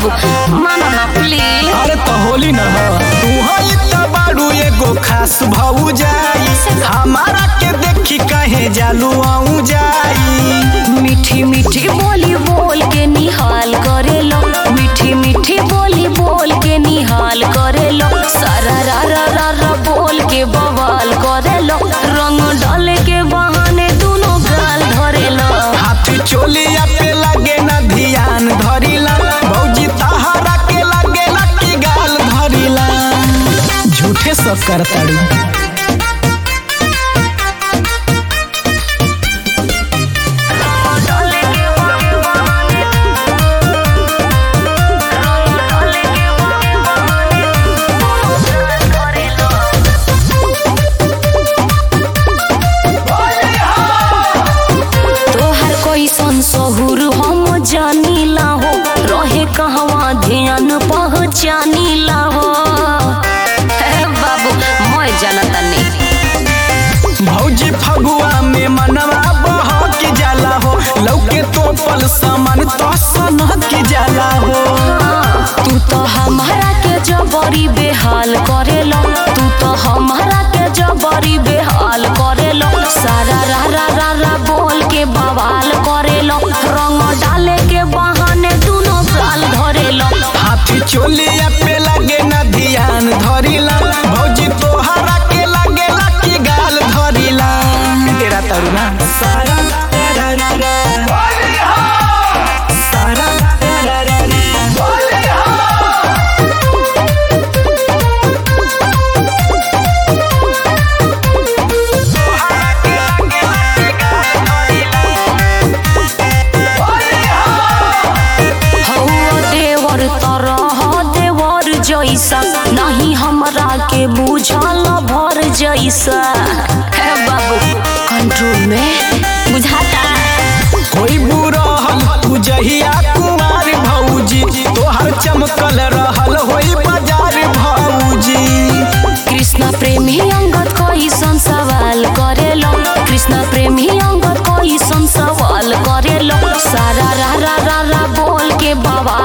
बाबू मानो ना प्लीज अरे तो होली न तू हई त बाड़ू एगो खास भऊ जाई हमारा के देखी कहे जालू आऊ जाई मीठी मीठी बोली बोल के निहाल करेलो मीठी मीठी बोली बोल के निहाल करेलो सारा रा रा रा रा बोल के बवाल करेलो रंग डाल के बहाने दोनों गाल धरेलो हाथी चोलिया पे लगे न ध्यान धरिला भौजी तहारा के लगे न की गाल धरिला झूठे सब करताड़ी तोहर कोई सहुर हम जानीला हो रहे कहवा ध्यान पहचानीला हो हे बाबू मैं जानता नहीं भौजी फगुआ में मनवा बह की जाला हो लौके तो पल सामान तो सनह की जाला हो तू तो हमारा के जबरी बेहाल करेलो तू तो हमारा के जबरी बेहाल करेलो सारा रा रा रा रा बोल के बवाल करेलो रंग डाले के बहाने दोनों गाल धरेलो हाथी चोलिया पे लगे न ध्यान धरिला भौजी तोहरा के लगे ला की गाल धरिला तेरा तरुणा सारा रा रा रा सारा रा रा रा हौवा देवर तरह देवर जैसा नहीं हमरा के बुझल भर जैसा हे बाबू कंट्रोल में बुझाता कोई बुरहल तू जहिया कुमार भौजी तोहर चमकल रहल होई बाजार भौजी कृष्णा प्रेमी अंगद कैसन सवाल करेलो कृष्णा प्रेमी अंगद कैसन सवाल करेलो सारा रा रा रा रा बोल के बवाल